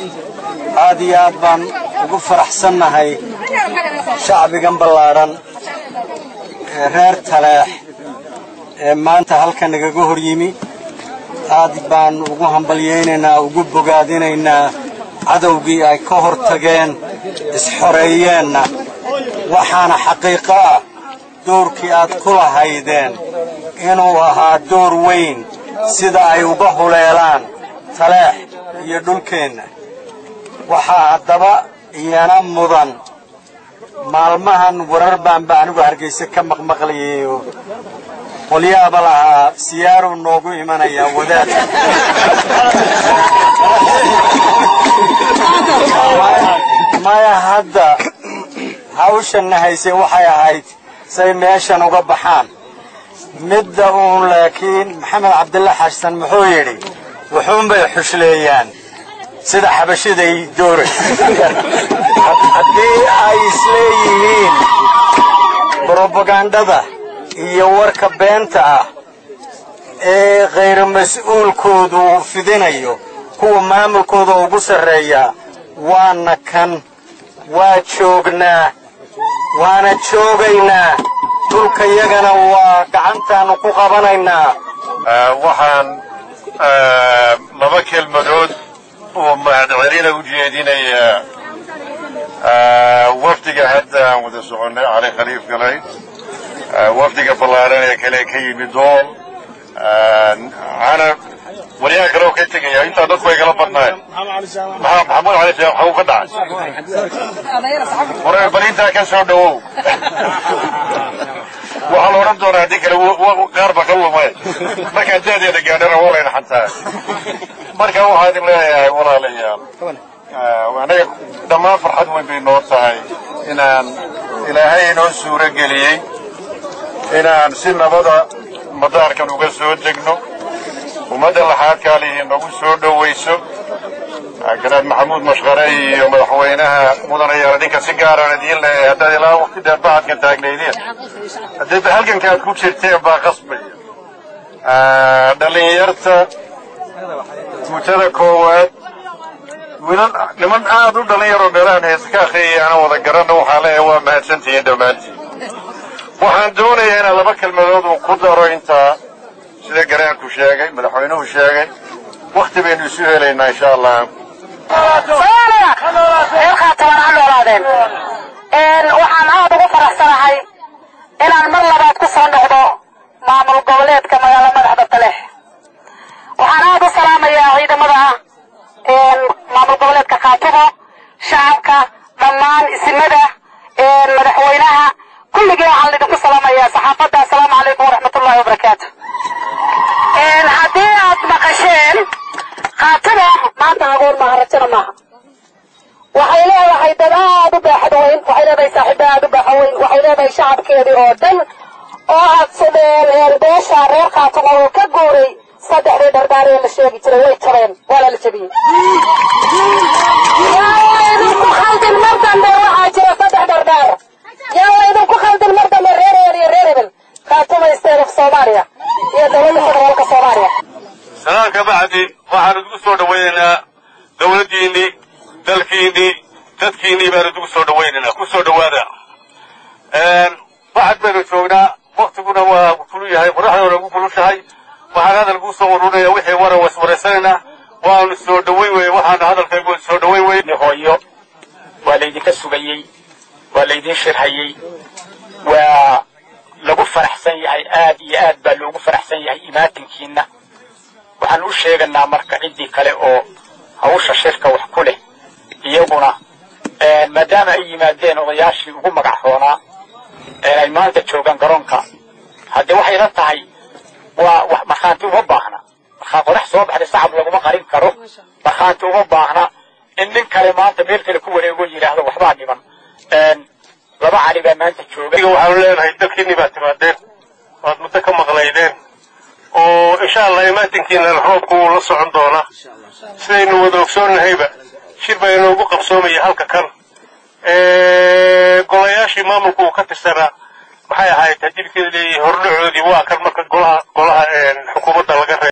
aad iyo aad baan ugu faraxsannahay shacbigan ballaadhan ee reer taleex ee maanta halka nagaga hor yimi aad baan ugu hambalyaynaynaa ugu bogaadinaynaa cadowgii ay ka hor tageen isxoreeyeenna waxaana xaqiiqo ah doorkii aad ku lahaydeen inuu ahaa door weyn sida ay uga huleelaan taleex iyo dhulkeenna waxaa haddaba iyana mudan maalmahan warar baanba anigu hargayse ka maqmaqlayayo qolyaaba lahaa siyaaruu noogu imanayaa wadaadka maya hadda hawshanna haysay waxay ahayd say meeshan uga baxaan midda uun laakiin maxamed cabdilla xasan muxuu yidhi wuxuunbay xushleeyaan sida xabashiday dooray haddii ay isleeyihiin brobagandada iyo warka beenta ah ee khayru mas-uulkoodu uu fidinayo kuwa maamulkooda ugu sarreeya waana kan waa joognaa waana joogaynaa dhulkayagana waa gacantaannu ku qabanaynaa waxaan laba kelmadood oo mahadcelina u jeedinayaa wafdiga hadda aan wada soconnay cali khaliif galay wafdiga ballaadhan ee kale ka yimid dool canab waryaha kale oo ka tegaya intaa dadku ay kala badnaayeen maxamuud cali sheekh waxuu ka dhacay war bal intaa ka soo dhowow waxaa la odhan doonaa haddii kale qaar ba ka lumay markaa daadeeda gaadhana waa layna xantaa marka waxaa idin leeyahay walaalayaal anaga dhammaan farxad weyn bay noo tahay inaan ilaahay inoo suuro geliyey inaan si nabada madaarkan uga soo degno ummadda laxaadkaalihi nagu soo dhowayso ganaad maxamuud mashqare iyo madaxweynaha mudanayaal idinka si gaaraan idiin leeyahay haddaad ilaa waqti dheer bacadkan taagnaydeen haddii halganka aad ku jirteen baa qasbaya dhallinyarta guutada koowaad wiilal niman aad u dhallinyaroo meelahan heesa ka akhriyaya ana wada garanna waxaa leeyahay waa mahadsantihiin dhammaantiin waxaan doonayaa inaan laba kelmadood uu ku daro intaa sida garaanku sheegay madaxweynuhu sheegay wakti baynu isu helaynaa insha allah waxaan aad ugu faraxsanahay inaan mar labaad ku soo noqdo maamul goboleedka magaalo madaxda taleex waxaan aad u salaamayaa ciidamada maamul goboleedka khaatumo shacabka dhammaan isimada madaxweynaha kulligii waxaan idinku salaamayaa saxaafadda assalaamu calaykum waraxmatullahi wabarakaatu haddii aad maqasheen khaatumo maanta agoon maaha rajana maaha waxay leedahay dad aad u baaxad weyn waxay leedahay saaxiibo aad u baaxad weyn waxay leedahay shacabkeedii oo dhan oo aad beesha reer khaatumo uu ka guuray saddexdii dhardaar ee la sheegi jiray way jabeen waa la jabiyey yaa idinku khaldin mar dambe waxaa jira saddex dhardaar yaa idinku khaldin mar dambe reer eer iyo reer hebel khaatuma state of soomaaliya iyo dowladda federaalka soomaaliya sanaan ka bacdi waxaan idinku soo dhawaynaynaa dowladdiinnii dalkiinnii dadkiinnii baan idinku soo dhawaynaynaa ku soo dhowaada waxaad baynu joognaa waktiguna waa kulu yahay qoraxduna ugu kulushahay waxaan hadalkuu soo ururinayaa wixii wara waswaraysanaynaa waanu soo dhowayn weye waxaanu hadalkaygu soo dhowayn weye hooyo waa laydinka sugayey waa laydin shirhayey waa lagu faraxsan yahay aad iyo aad baa loogu faraxsan yahay imaatinkiinna waxaan u sheeganaa marka ciddii kale oo hawsha shirka wax ku leh iyaguna maadaama ay yimaadeen odayaashii ugu magaxroonaa ay maanta joogaan garoonka haddee waxay la tahay waa markhaanti uma baahna markaa qorax soo baxday sacab laguma qarin karo markhaanti uma baahna in nin kale maanta meel kale ku wareego yidhaahdo waxbaa dhiman laba cali baa maanta jooga waxaanu leenahay dalkiinni baad timaadeen waad muddo ka maqlaydeen oo insha allah imaatinkiina roobku wuu la socon doonaa sidaynu wada ogsoonnahayba shir baa inoogu qabsoomaya halka kan golayaashii maamulku uu ka tirsanaa maxay ahayd hadilkeeda leeyahay hordhacoodii waa kan marka golaha golaha xukuumadda laga reeb